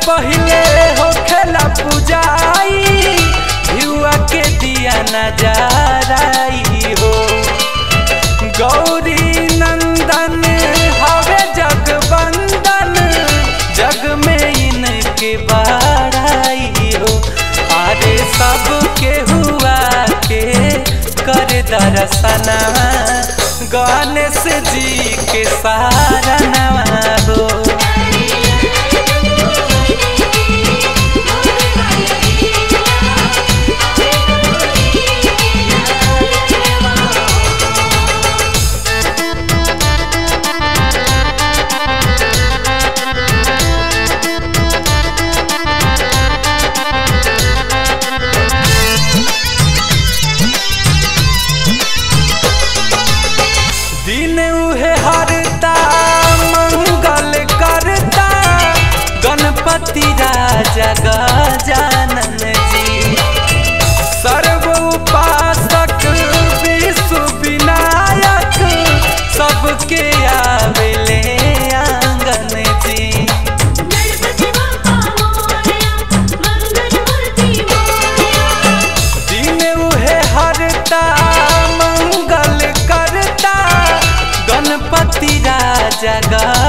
पहिले होखेला पूजाई युवा के दिया नजाराई हो गौरी नंदन हवे जगबंदन जग में इनके बाड़ाई हो अरे सबके हुआ के कर दर्शना गणेश जी के सारा नवा हो दिन उहे हरता मंगल करता गणपति राजा गजानन जी सर्व उपासक विश्व विनायक सबके आवेले आंगन जी गणपति बाप्पा मोरया मंगल मूर्ति मोरया दिन उहे हरता मंगल करता गणपति राजा